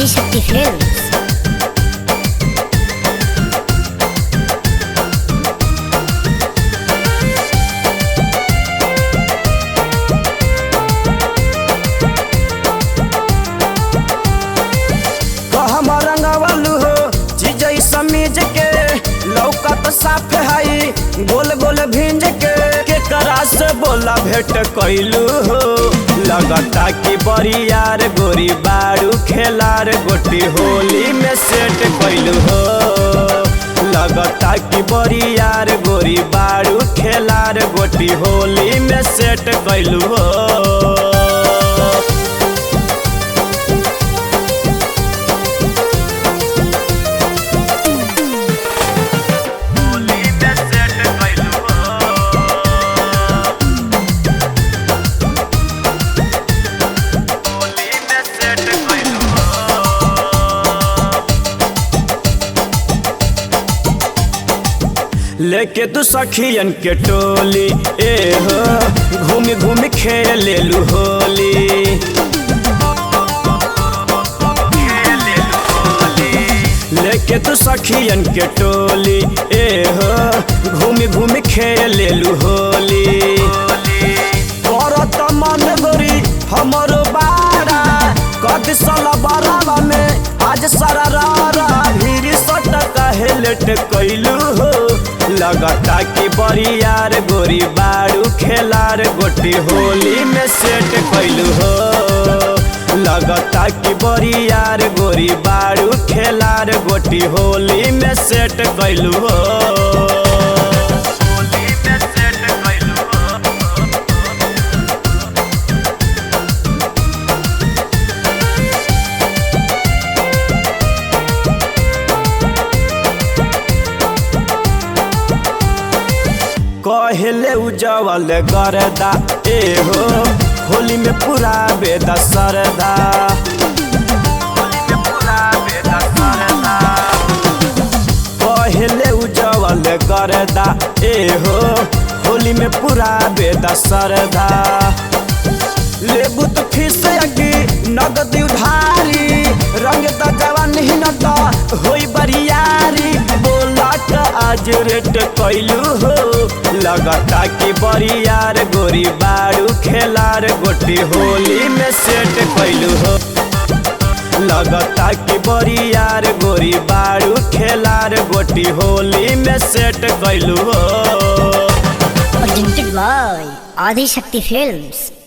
Adishakti films कहम रंगवलू हो जीजई समीज के लौकत साफ हई गोल गोल भिंज के केकरा से बोला भेंट कैलू हो लगता कि बड़ी यार गोरी बारू खेलार गोटी होली में सेट कैलू हो लगता कि बड़ी यार गोरी बारू खेलार गोटी होली में सेट कैलू हो होली में सेट कैलू हो होली में सेट कैलू लेके तू सखियन के टोली ए हो घूम घूम खेल लेलू होली लेके तू सखियन के टोली ए हो घूम घूम खेल लेलू होली करत मन गोरी हमरो बारा कद साला बारावा में आज सारा रारा भीड़ सट काहे लेट कैलू हो लगता कि बड़ी यार गोरी बारू खेलार गोटी होली में सेट कैलू हो लगता कि बड़ी यार गोरी बारू खेलार गोटी होली में सेट कैलू हो होली में सेट कैलू हो कहले उजवल गरदा ए हो होली में पूरा बेदा सरदा होली में पूरा बेदा सरदा कहले उजवल गरदा ए हो होली में पूरा बेदा सरदा लेबू तो फीस अगी नगद उधारी रंग त जवान ही न त होई बरियारी बोला त आज रेट कैलू हो लगता कि बरियार गोरी बारू खेलार गोटी होली में सेट कैलू हो लगता कि बरियार गोरी बारू खेलार गोटी होली में सेट कैलू हो presented by ఆదిశక్తి ఫిల్మ్స్